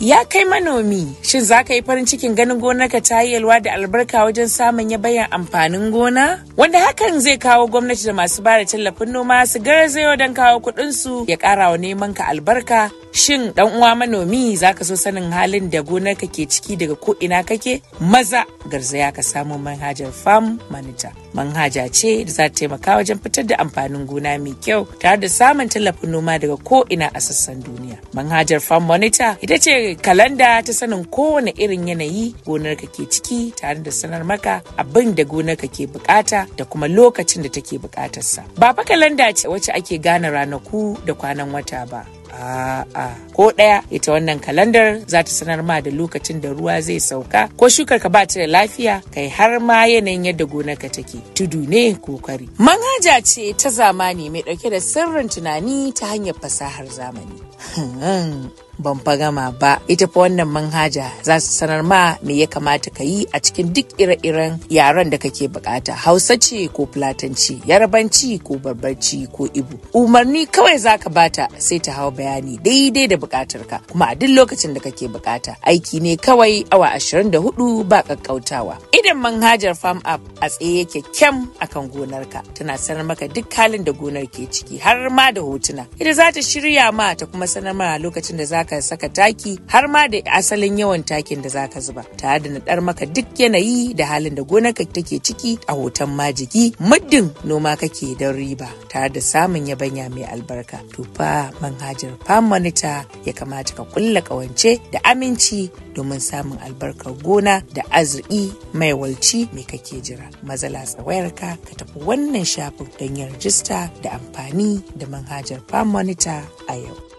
Ya kai manomi, shin za ka yi farin cikin ganin gonarka ta yi yalwa da albarka wajen samun yabayan amfanin gona? Wanda hakan zai kawo gwamnati da masu bada tallafin noma su garzayo don kawo kuɗinsu ya ƙara wa neman ka albarka. Shin ɗan uwa manomi za ka so sanin halin da gonarka ke ciki daga ko ina kake? Maza garzaya ka samu manhajar Farm Manager. Manhaja ce da za ta taimaka wajen fitar da amfanin gona mai kyau tare da samun tallafin noma daga ko ina a sassan duniya. Manhajar Farm Monitor ita ce kalanda ta sanin kowane irin yanayi gonarka ke ciki tare da sanar maka abin da gonarka ke bukata da kuma lokacin da take bukatarsa. Ba fa kalanda ce wacce ake gane ranaku da kwanan wata ba. A'a ko ɗaya ita wannan kalandar za ta sanar ma da lokacin da ruwa zai sauka ko shukar ka ba ta da lafiya kai har ma yanayin yadda gonarka take tudu ne ko kwari. Manhaja ce ta zamani mai ɗauke da sirrin tunani ta hanyar fasahar zamani. ban fa gama ba ita fa wannan manhaja za su sanar ma me ya kamata ka yi a cikin duk ire-iren yaren da kake bukata hausa ce ko fulatanci yarabanci ko barbarci ko ibu umarni kawai za ka bata sai ta hau bayani daidai da bukatar ka kuma a duk lokacin da kake bukata aiki ne kawai awa 24 ba kakkautawa idan manhajar farm app a tsaye yake kyam akan gonarka tana sanar maka duk halin da gonar ke ciki har ma da hotuna ita za ta shirya ma ta kuma sanar ma lokacin da za ka saka taki har ma da asalin yawan takin da zaka zuba tare da naɗar maka duk yanayi da halin da gonarka take ciki a hoton majigi muddin noma kake don riba tare da samun yabanya mai albarka to fa manhajar farm monitor ya kamata ka kulla kawance da aminci domin samun albarkar gona da arziki mai walci mai kake jira mazala tsawayarka ka tafi wannan shafin don yin rajista da amfani da manhajar farm monitor a yau